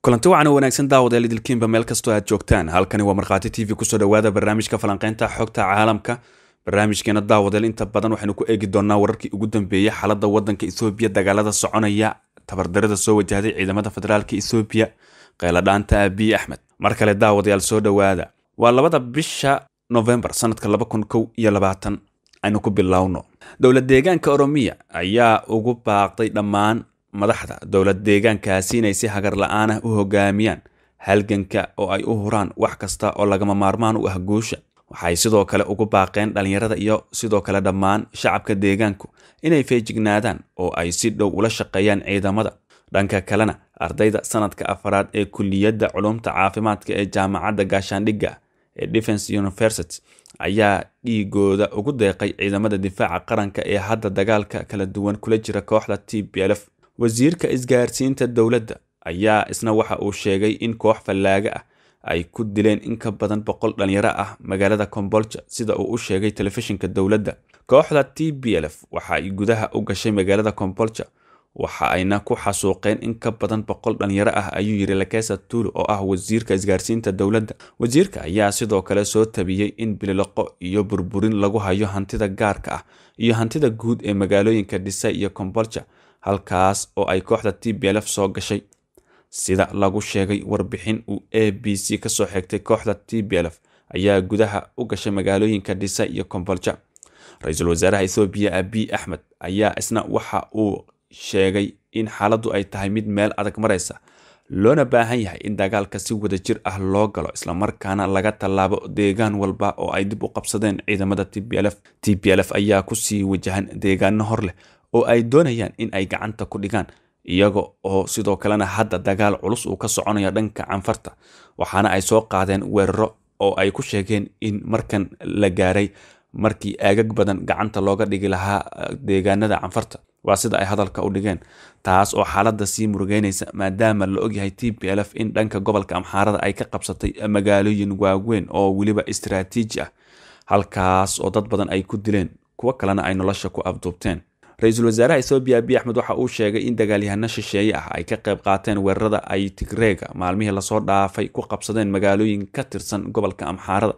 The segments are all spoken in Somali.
kulanti wacan oo wanaagsan daawadayaal idilkiinba meel kastoo aad joogtaan halkani waa markhaati t v kusoo dhowaada barnaamijka falanqeynta xogta caalamka barnaamijkeena daawadayaal inta badan waxaynu ku eegi doonaa wararkii ugu dambeeyey xaaladda waddanka ethoobiya dagaalada soconaya tabardarada soo wajahday ciidamada federaalka ethoobiya qayladhaanta abiy axmed mar kale daawadayaal soo dhowaada waa labada bisha novembar sanadka laba kun kow iyo labaatan aynu ku bilowno dowlad deegaanka oromiya ayaa ugu baaqday dhammaan madaxda dowlad deegaankaasi inay si hagar la-aan ah u hogaamiyaan halganka oo ay u huraan wax kasta oo lagama maarmaan u ah guusha waxay sidoo kale ugu baaqeen dhallinyarada iyo sidoo kale dhammaan shacabka deegaanku inay feejignaadaan oo ay si dhow ula shaqeeyaan ciidamada dhanka kalena ardayda sanadka afaraad ee kulliyadda culumta caafimaadka ee jaamacadda gaashaandhigga ee defense university ayaa dhiigooda ugu deeqay ciidamada difaaca qaranka ee hadda dagaalka kala duwan kula jira kooxda t b lf wasiirka isgaarsiinta dowladda ayaa isna waxa uu sheegay in koox fallaaga ah ay ku dileen in ka badan boqol dhalinyaro ah magaalada kombolja sida uu u sheegay telefishinka dowladda kooxda t b lf waxa ay gudaha u gashay magaalada kombolja waxa ayna ku xasuuqeen in ka badan boqol dhalinyaro ah ayuu yiri lakesa tuulu oo ah wasiirka isgaarsiinta dowladda wasiirka ayaa sidoo kale soo tabiyey in bililoqo iyo burburin lagu hayo hantida gaarka ah iyo hantida guud ee magaalooyinka dhisay iyo kombolja halkaas oo ay kooxda t b lf soo gashay sida lagu sheegay warbixin uu a b c kasoo xigtay kooxda t b lf ayaa gudaha u gashay magaalooyinka dhisa iyo kombolja ra-iisul wasaaraha ethoobiya abiy axmed ayaa isna waxa uu sheegay in xaaladdu ay tahay mid meel adag maraysa loona baahan yahay in dagaalka si wada jir ah loo galo islamarkaana laga tallaabo deegaan walba oo ay dib u qabsadeen ciidamada t b lf t b lf ayaa kusii wajahan deegaano hor leh oo ay doonayaan in ay gacanta ku dhigaan iyaga oo sidoo kalena hadda dagaal culus uu ka soconayo dhanka canfarta waxaana ay soo qaadeen weeraro oo ay ku sheegeen in markan la gaaray markii aagag badan gacanta looga dhigi lahaa deegaanada canfarta waa sida ay hadalka u dhigeen taas oo xaaladda sii murugeynaysa maadaama la ogyahay t b lf in dhanka gobolka amxaarada ay ka qabsatay magaalooyin waaweyn oo weliba istaraatiiji ah halkaas oo dad badan ay ku dileen kuwo kalena ay nolosha ku afduubteen ra-iisul wasaaraha ethoobiya abiy axmed waxa uu sheegay in dagaalyahano shisheeye ah ay ka qayb qaateen weerarada ay tigreega maalmihii lasoo dhaafay ku qabsadeen magaalooyin ka tirsan gobolka amxaarada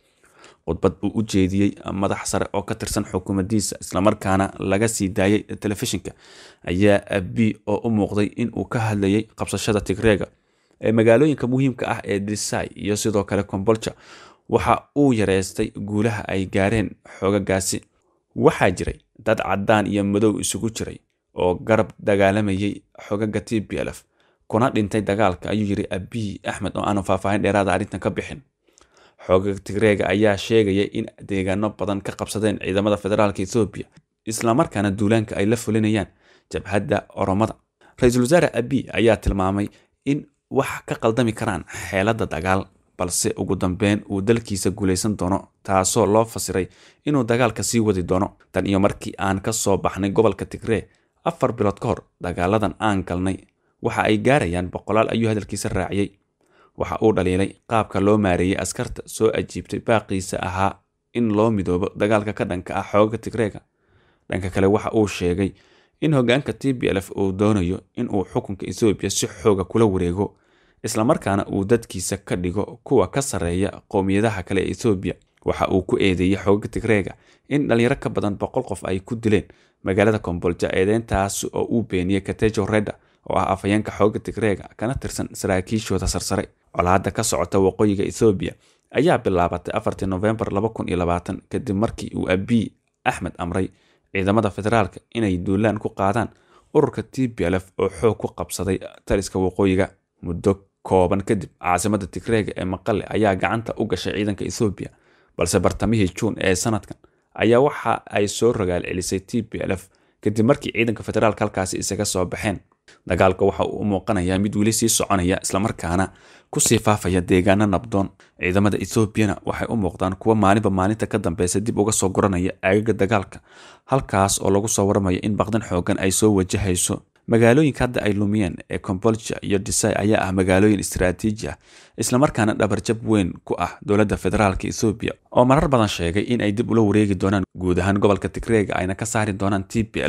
khudbad uu u jeediyey madax sare oo ka tirsan xukuumaddiisa islamarkaana laga sii daayay telefishinka ayaa abi oo u muuqday in uu ka hadlayay qabsashada tigreega ee magaalooyinka muhiimka ah ee disai iyo sidoo kale kombolja waxa uu yareystay guulaha ay gaareen xoogagaasi waxaa jiray dad caddaan iyo madow isugu jiray oo garab dagaalamayay xogaga t b lf kuna dhintay dagaalka ayuu yiri abiy axmed oo aanu faahfaahin dheeraada arrintan ka bixin xoogaga tigreega ayaa sheegaya in deegaano badan ka qabsadeen ciidamada federaalka ethoobiya islamarkaana duulaanka ay la fulinayaan jabhadda oromada ra-iisul wasaare abiy ayaa tilmaamay in wax ka qaldami karaan xeeladda dagaal balse ugu dambeyn uu dalkiisa guulaysan doono taasoo loo fasiray inuu dagaalka sii wadi doono tan iyo markii aan ka soo baxnay gobolka tigree afar bilood ka hor dagaaladan aan galnay waxa ay gaarayaan boqolaal ayuu hadalkiisa raaciyey waxa uu dhaliilay qaabka loo maareeyey askarta soo ajiibtay baaqiisa ahaa in loo midoobo dagaalka ka dhanka ah xooga tigreega dhanka kale waxa uu sheegay in hogaanka t b lf uu doonayo in uu xukunka ethoobiya si xooga kula wareego islamarkaana uu dadkiisa ka dhigo kuwa ka sarreeya qowmiyadaha kale ee ethoobiya waxa uu ku eedeeyey xooga tigreega in dhalinyaro ka badan boqol qof ay ku dileen magaalada kombolja eedeyntaas oo uu beeniyey katejo reda oo ah afhayeenka xooga tigreega kana tirsan saraakiishooda sarsare colaadda ka socota waqooyiga ethoobiya ayaa bilaabatay afartii novembar laba kun iyo labaatan kadib markii uu abiy axmed amray ciidamada federaalka inay duulaan ku qaadaan ururka t b lf oo xoog ku qabsaday taliska waqooyiga muddo kooban kadib caasimada tigreega ee maqale ayaa gacanta u gashay ciidanka ethoobiya balse bartamihii juun ee sanadkan ayaa waxa ay soo rogaal celisay t b lf kadib markii ciidanka federaalka halkaasi isaga soo baxeen dagaalka waxa uu u muuqanayaa mid weli sii soconaya islamarkaana kusii faafaya deegaano nabdoon ciidamada ethoobiana waxay u muuqdaan kuwa maalinba maalinta ka dambeysa dib uga soo guranaya aagaga dagaalka halkaas oo lagu soo waramayo in baqdan xoogan ay soo wajahayso magaalooyinka hadda ay lumiyeen ee kombolja iyo disai ayaa ah magaalooyin istaraatiiji ah islamarkaana dhabarjab weyn ku ah dowladda federaalka ethoobiya oo marar badan sheegay in ay dib ula wareegi doonaan guud ahaan gobolka tigreega ayna ka saari doonaan t b lf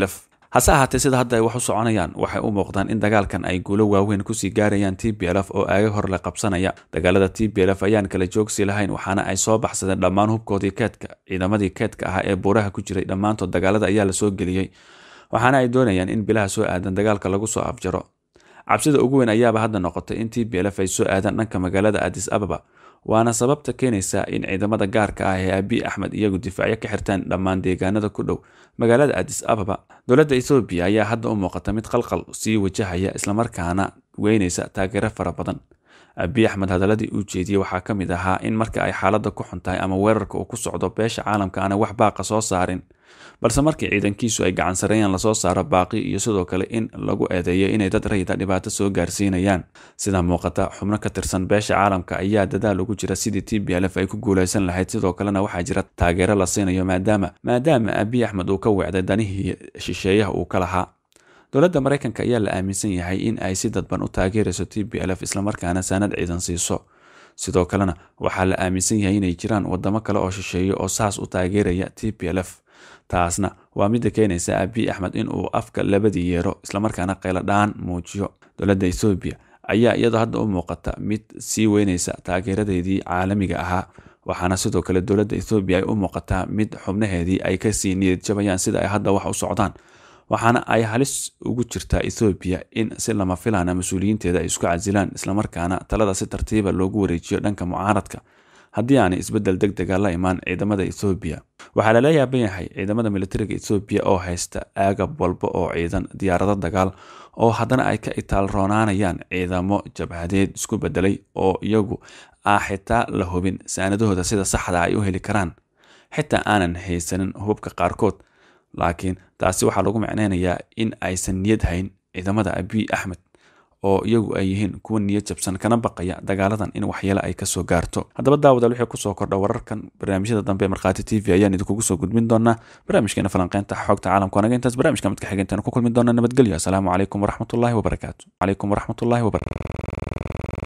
hase ahaatee sida hadda ay wax u soconayaan waxay u muuqdaan in dagaalkan ay guulo waaweyn kusii gaarayaan t b lf oo aaga hor la qabsanaya dagaalada t b lf ayaan kala joogsi lahayn waxaana ay soo baxsadeen dhammaan hubkoodii keedka ciidamadii keedka ahaa ee buuraha ku jiray dhammaantood dagaalada ayaa lasoo geliyey waxaana ay doonayaan in bilaha soo aadan dagaalka lagu soo afjaro cabsida ugu weyn ayaaba hadda noqotay in t b lf ay soo aadaan dhanka magaalada adis ababa waana sababta keenaysa in ciidamada gaarka ah ee abiy axmed iyagu difaacyo ka xirtaan dhammaan deegaanada ku dhow magaalada adis ababa dowladda ethoobiya ayaa hadda u muuqata mid qalqal sii wajahaya islamarkaana weynaysa taageero fara badan abiy axmed hadaladii uu jeediyey waxaa ka mid ahaa in marka ay xaaladda ku xun tahay ama weerarka uu ku socdo beesha caalamka aana wax baaqa soo saarin balse markii ciidankiisu ay gacan sareeyaan lasoo saaro baaqi iyo sidoo kale in lagu eedeeyo inay dad rayida dhibaato soo gaarsiinayaan sida muuqata xubno ka tirsan beesha caalamka ayaa dadaal ugu jira sidii t b lf ay ku guulaysan lahayd sidoo kalena waxaa jira taageero la siinayo maadaama maadaama abiy axmed uu ka weecday danihii shisheeyaha uu ka lahaa dowladda maraykanka ayaa la aaminsan yahay in ay si dadban u taageerayso t b lf islamarkaana saanad ciidan siiso sidoo kalena waxaa la aaminsan yahay inay jiraan wadamo kale oo shisheeyo oo saas u taageeraya t b lf taasna waa midda keenaysa abiy axmed in uu afka labadii yeero islamarkaana qayladhaan muujiyo dowladda ethoobiya ayaa iyadoo hadda u muuqata mid sii weynaysa taageeradeedii caalamiga ahaa waxaana sidoo kale dowladda ethoobiya ay u muuqataa mid xubnaheedii ay kasii niyad jabayaan sida ay hadda wax u socdaan waxaana ay halis ugu jirtaa ethoobiya in si lama filaana mas-uuliyiinteeda ay isku casilaan islamarkaana talada si tartiiba loogu wareejiyo dhanka mucaaradka haddii aanay isbeddel deg dega la imaan ciidamada ethoobiya waxaa lala yaaban yahay ciidamada militariga ethoobiya oo haysta aagab walba oo ciidan diyaarado dagaal oo haddana ay ka itaalroonaanayaan ciidamo jabhadeed isku bedelay oo iyagu ah xitaa la hubin saanadahooda sida saxda ay u heli karaan xitaa aanan haysanin hubabka qaarkood laakiin taasi waxaa lagu macneynayaa in aysan niyad hayn ciidamada abiy axmed oo iyagu ay yihiin kuwa niyad jabsan kana baqaya dagaaladan in waxyeele ay kasoo gaarto haddaba daawadaal wixii kusoo kordha wararkan barnaamijyada dambe ee markhaati t v ayaan idinkugu soo gudbin doonaa barnaamijkeena falanqeynta xogta caalamka anaga intaas barnaamijka midka xigeentaan ku kulmi doona nabadgelyo asalaamu calaykum waraxmatullaahi wabarakaatu calaykum waraxmatullaahi wabarakatu